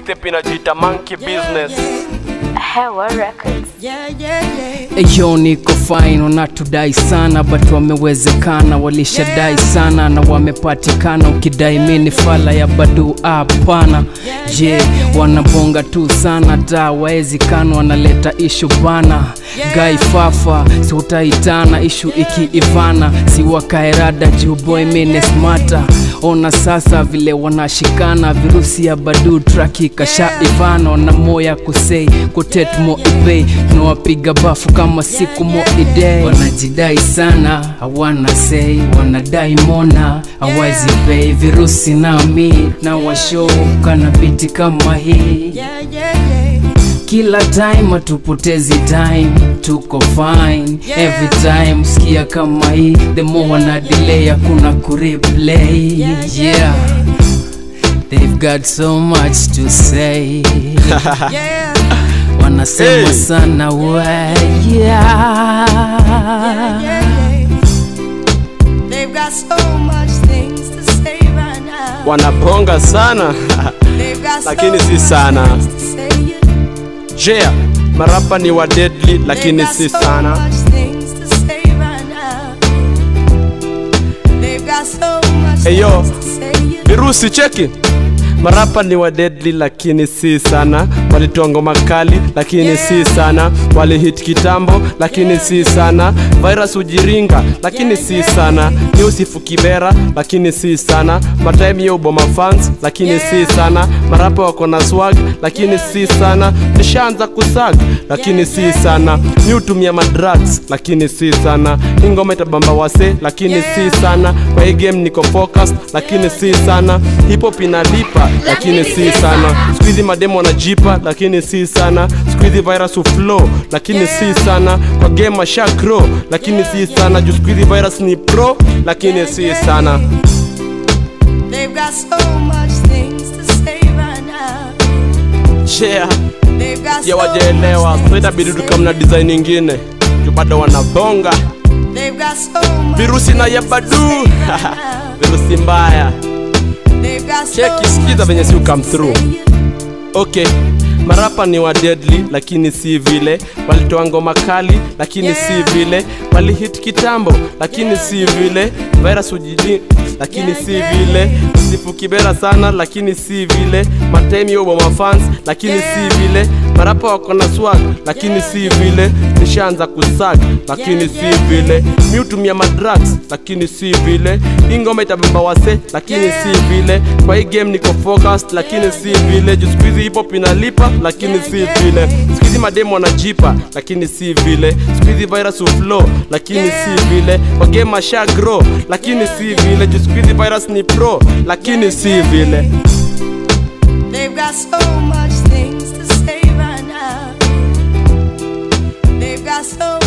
mixtape inajiita monkey business Hewa Records. Yeah, yeah, yeah. Eyo niko fine, wanatudai sana but wamewezekana, walishadai sana na wamepatikana. Ukidai mini fala ya badu, hapana. Je, wanabonga tu sana, ta waezikana, wanaleta ishu bana. Gai fafa, si utaitana ishu ikiivana, si wakaerada juu boy mine smata. Ona sasa vile wanashikana, virusi ya badu traki kasha ivana, wana moya kusei kutet mo ibei, tunawapiga bafu kama siku mo idei. Wanajidai sana, hawana sei, wanadai mona hawezi pei, virusi nami na washoka na biti kama hii Yeah, yeah, yeah. kila time hatupotezi time tuko fine every time sikia kama hii the more wana delay hakuna kureplay yeah they've got so much to say Yeah, wanasema Hey. sana we yeah. yeah, yeah. They've got so much things to say right now. wanabonga sana They've got so Lakini si much sana. things to say, yeah. yeah marapa ni wa deadly They've lakini got si so sana much things to say right now. They've got so much Hey, yo. things to say, yeah. virusi cheki marapa ni wa deadly lakini si sana walitoa ngoma kali lakini si sana walihit kitambo lakini si sana virus ujiringa lakini si sana ni usifu kibera lakini si sana matime ya uboma fans lakini si sana marapa wako na swag lakini si sana nishaanza kusag lakini si sana ni utumia madrugs lakini si sana hii ngoma itabamba wase lakini si sana kwa hii game niko focused lakini si sana hip hop inalipa lakini si sana squeezy mademo wanajipa lakini si sana squeezy virus uflow lakini si sana kwa game masha grow lakini si sana juu squeezy virus ni pro lakini si sana They've got so much things to say right now. yeah They've got ya so wajaelewa much so itabidi things to tukamna say. design ingine juu bado wanabonga They've got so much virusi na things to yabadu say right now. virusi mbaya They've got so Cheki, sikiza much venye si things ukam to through. say, yeah. okay marapa ni wa deadly lakini si vile walitoa ngoma kali lakini si vile walihit kitambo lakini si vile virus ujiji lakini si vile sifu kibera sana lakini si vile matime ya uboma fans lakini si vile marapa wako na swag lakini si vile nishaanza kusag lakini si vile mi hutumia madrugs lakini si vile hii ngoma itabamba wase lakini si vile kwa hii game niko focused lakini si vile juu squeezy hip hop inalipa lakini si vile squeezy mademo wanajipa lakini si vile squeezy virus uflow lakini si vile kwa game masha grow lakini si vile juu squeezy virus ni pro lakini si vile They've got so much things to say right now. They've got so